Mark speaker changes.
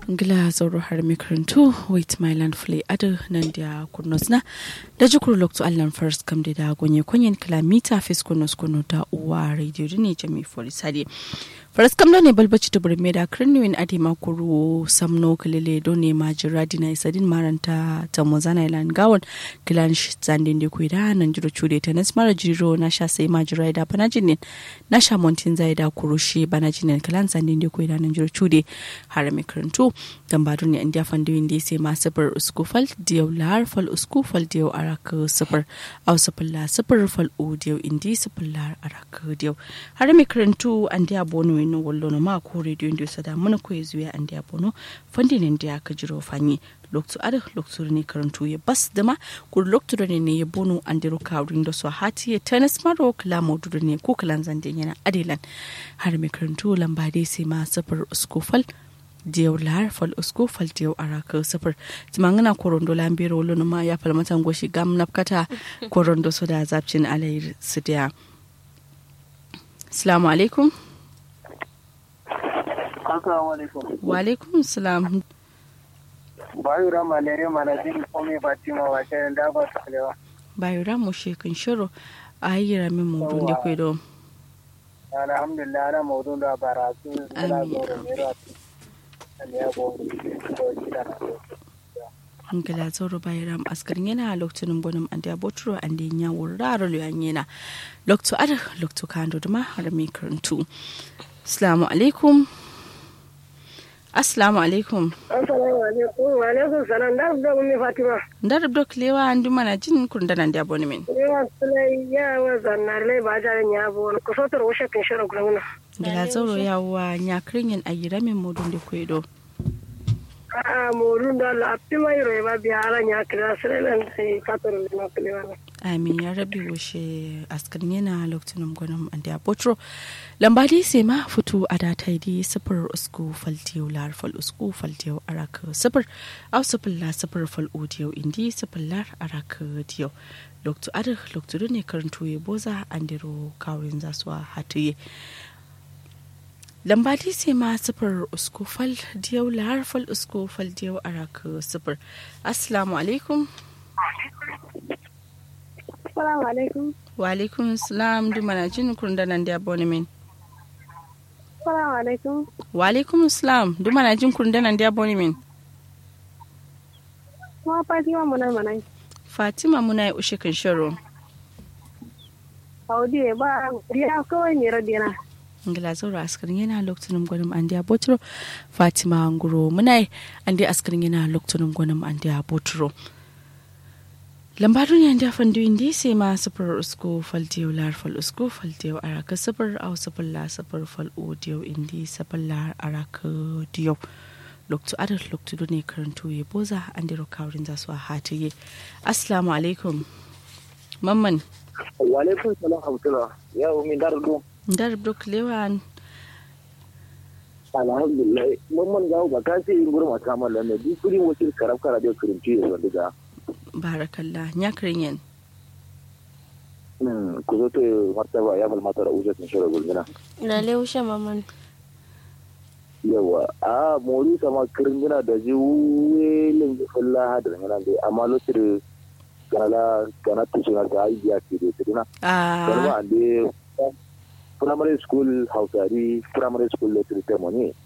Speaker 1: ngila zauro har mikarantu wait my land flay adu nan da kurnos na da jikur lokto allan first kam da da gonye kunyen kilomita fis kurnos kuno da uwa radio ne jami folisade faras kam ne balbaci da burme da kirniwin adi makuru samno kalile do ne majira dina isadin maranta ta mozana ilan gawon kilan zandin da kuida nan jiro chude ta nas mara jiro na sha sai majira da banajinin na sha montin zai da kurushi banajinin kilan zandin da kuida nan jiro chude har mikarantu gambado ne india fandoyin da sai ma sifir uskufal diyau lahar fal uskufal diyau araka sifir au sifir la sifir fal u diyau indi sifir lahar araka diyau har mikarantu an diya bono yin wallo na ma ko rediyo inda sada muna ko zuwa an diya bono fandin da ka jiro fanyi loktu ada loktu ne karantu ya bas dama kur loktu ne ne ya bono an diro kawrin da so hati ya tanas maro kala modu ne ko kalan zande yana adelan har mikarantu lamba dai sai ma sifir uskufal diyau lahar fal usko fal diyau araka sifir timangana korondo lambiro wolo ma ya fal matan goshi gam napkata korondo so da zapcin alayir su diya assalamu alaikum wa alaikum salam
Speaker 2: bayura malaria mana jin kome fatima wa shayin da ba su kalewa
Speaker 1: bayura mu shekin shiro a yi ramin mu dunde kwedo
Speaker 2: alhamdulillah ana maudun da baratu zala zo da mera
Speaker 1: hankala zauro bayan askarin yana lokacin gwanin an da boturo an da ya wurare luyan yana lokacin adar lokacin kando da har mai karantu assalamu alaikum assalamu alaikum
Speaker 3: assalamu alaikum wa alaikum salam da da ummi fatima
Speaker 1: da rubdo klewa an duma na jin kun da nan da boni min
Speaker 3: yawa sulai ya wa zannar lai ba da ya bo ko sotar wo shakin shirin gurguna
Speaker 1: da zauro yawa nya kirin ayira min modun da kwedo
Speaker 3: a morun da la apima yiro ba biya ala nya kira sirelen sai fatar na klewa
Speaker 1: amin ya rabi washe askarin yana lokacin gwanin an da botro lambadi sai ma fito a data di sifir usku faltiyo lar fal usku faltiyo araka sifir au sifir la sifir fal odiyo indi sifir lar araka diyo loktu adar loktu ne karanto ya boza an diro kawin zasuwa hatuye lambadi sai ma sifir usku fal diyo lar fal usku fal diyo araka sifir assalamu alaikum
Speaker 3: Assalamu alaikum.
Speaker 1: Wa alaikum salam du mana jin kun da nan da boni min.
Speaker 3: Assalamu alaikum.
Speaker 1: Wa alaikum salam du mana jin kun da nan da boni min.
Speaker 3: Kuma Fatima muna mana.
Speaker 1: Fatima muna yi ushe kan shiro.
Speaker 3: Audi ba ya kawai ne radina.
Speaker 1: Ngila zaura askarin yana lokacin gwanin an da botro Fatima nguro muna yi an da askarin yana lokacin gwanin an da botro. lambarin yan dafan duyin da sai ma sufur usko faltiyo lar fal usko faltiyo araka sufur au sufur la sufur fal odiyo indi sufur lar araka diyo loktu adar loktu ne karanto ya boza an diro kawrin za su a hatiye assalamu alaikum mamman
Speaker 2: wa alaikum salam hamtula ya umi dar do
Speaker 1: dar duk lewan
Speaker 2: alhamdulillah mamman gawo ba ka sai gurin mata mallan ne duk kuri wakil karab kara da kirinci da diga
Speaker 1: barakallah nyakrin yen
Speaker 2: ku zo to martaba ya mal mata da uje tun shira gulmina
Speaker 4: Lale ushe maman.
Speaker 2: yawa a mori sama kirngina da ji welin ji fulla da ngana dai amma lokacin gana gana to suna ta yi ya ke da tuduna kalma
Speaker 1: a
Speaker 2: ande primary school hausari primary school literature money